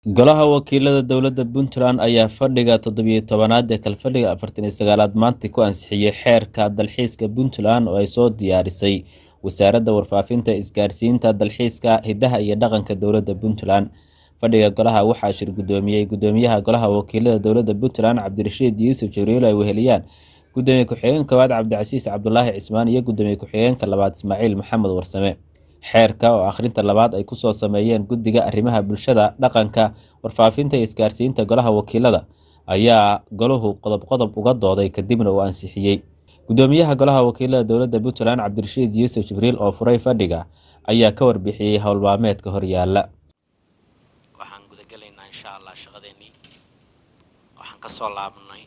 Golaha Wakiilada Dowladda Puntland ayaa fadhiga toddobiyo tobanaad ee Kalfadhiga afartan iyo sagaalaad maanta ku ansixiyay xeerka dalxiiska Puntland oo ay soo diyaarisay Wasaaradda Warfaafinta, Isgaarsiinta, Dalxiiska, Hidaha iyo Dhaqanka Dowladda Puntland. Fadhiga golaha waxaa shir gudoomiyay Gudoomiyaha Golaha Wakiilada Dowladda Puntland Cabdirashiid Yuusuf Jibriil oo ay weheliyaan Gudoomiye ku-xigeenka koowaad Cabdicasiis Cabdulaahi Cismaan iyo Gudoomiye ku-xigeenka labaad Ismaaciil Maxamed Warsame. Xeerka oo akhrinta labaad ay kusoo sameeyeen Guddiga Arrimaha Bulshada, Dhaqanka, Warfaafinta iyo Isgaarsiinta Golaha Wakiilada ayaa golahu qodob qodob uga dooday kadibna uu ansixiyay. Gudoomiyaha Golaha Wakiilada Dowladda Puntland Cabdirashiid Yuusuf Jibriil oo furay fadhiga ayaa ka warbixiyay howl maalmeedka horyaala. waxaan gudagelaynaa insha allah shaqadeennii waxaan ka soo laabnay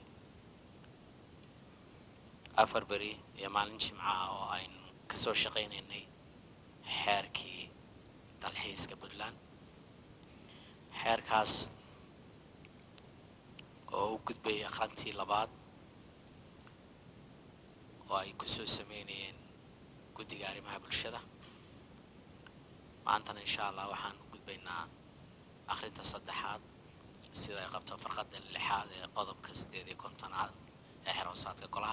afar beri iyo maalin jimca ah oo aynu kasoo shaqaynaynay xeerkii dalxiiska puntland xeerkaas oo u gudbayay akhrintii labaad oo ay kusoo sameynayeen guddiga arrimaha bulshada maantana insha allah waxaan u gudbaynaa akhrinta saddexaad sida ay qabto farqadda lixaad ee qodobka sideed iyo kontonaad ee xeroosaadka golaha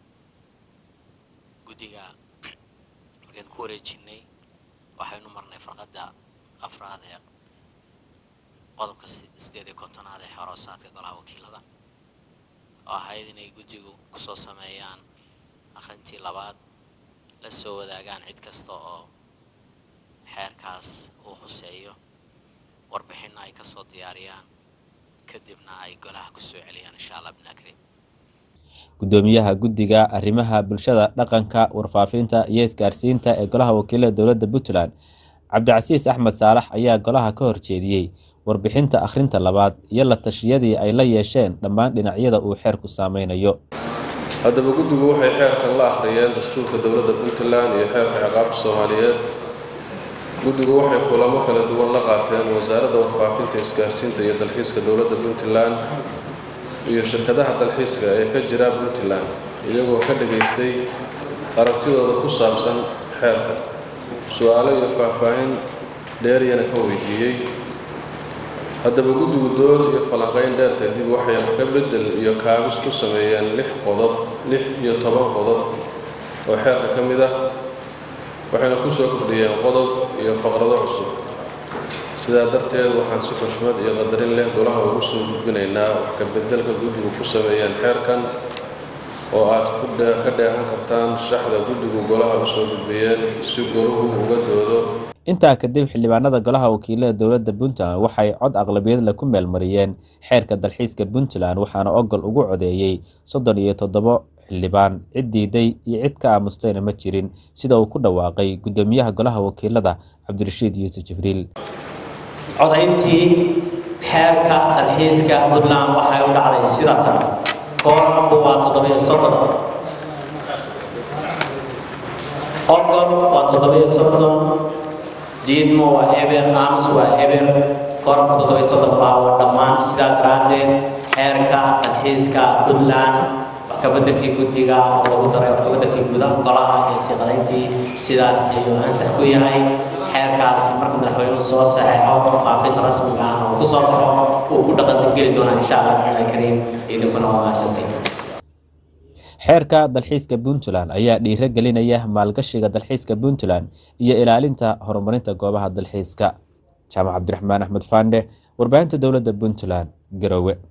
guddiga markaan ku wareejinay waxaynu marnay farqadda afraad ee qodobka sideed iyo kontonaad ee xeroosaadka golaha wakiilada oo ahayd inay guddigu kusoo sameeyaan akhrintii labaad la soo wadaagaan cid kasta oo xeerkaas uu huseeyo warbixinna ay kasoo diyaariyaan kadibna ay golaha kusoo celiyaan insha allah binakrim Gudoomiyaha Guddiga Arrimaha Bulshada, Dhaqanka, Warfaafinta iyo Isgaarsiinta ee Golaha Wakiilada Dowladda Puntland Cabdicasiis Axmed Saalax ayaa golaha ka horjeediyey warbixinta akhrinta labaad iyo la tashiyadii ay la yeesheen dhammaan dhinacyada uu xeerku saameynayo. haddaba guddigu waxay xeerkan la akhriyeen dastuurka dowladda puntland iyo xeerka ciqaabta soomaaliyeed guddigu waxay kulamo kala duwan la qaateen wasaaradda warfaafinta isgaarsiinta iyo dalxiiska dowladda puntland iyo shirkadaha dalxiiska ee ka jira puntland iyagoo ka dhagaystay aragtidooda ku saabsan xeerka su-aalo iyo faahfaahin dheeriyana ka weydiiyey haddaba guddigu dood iyo falanqayn dheer kadib waxay ka beddel iyo kaabis ku sameeyeen lix qodob lix iyo toban qodob oo xeerka ka mid ah waxayna ku soo kordhiyeen qodob iyo faqrado cusub sidaa darteed waxaan si xushmad iyo qadarin leh golaha ugu soo gudbinaynaa wax ka beddelka guddigu ku sameeyeen xeerkan oo aad ka dheehan kartaan shaxda guddigu golaha u soo gudbiyeen si golahu uga doodo Intaa kadib xildhibaanada Golaha Wakiilada Dowladda Puntland waxay cod aqlabiyad leh ku meelmariyeen xeerka dalxiiska Puntland waxaana ogol ugu codeeyay soddon iyo toddobo xildhibaan cid diiday iyo cid ka aamustayna ma jirin sida uu ku dhawaaqay Gudoomiyaha Golaha Wakiilada Cabdirashiid Yuusuf Jibriil. codayntii xeerka dalxiiska puntland waxay u dhacday sida tan koorku waa toddobiyo soddon ogol waa toddobiyo soddon diidmo waa eber aamus waa eber koorku toddobiyo soddon baa waa dhammaan sidaa daraaddeed xeerka dalxiiska puntland wax ka beddelkii guddiga oo lagu daray wax ka beddelkii gudaha golaha iyo siiqadayntii sidaas ayuu ansax ku yahay xeerkaasi marka madaxweynuhu soo saxeexo faafinta rasmiga ahna uu ku soo baxo uu ku dhaqangeli doonaa insha allah bixilaahi kariim idinkuna waa mahadsantiin Xeerka dalxiiska Puntland ayaa dhiiro gelinaya maalgashiga dalxiiska Puntland iyo ilaalinta horumarinta goobaha dalxiiska. Jaamac Cabdiraxmaan Axmed Faande, warbaahinta dowladda Puntland, Garowe.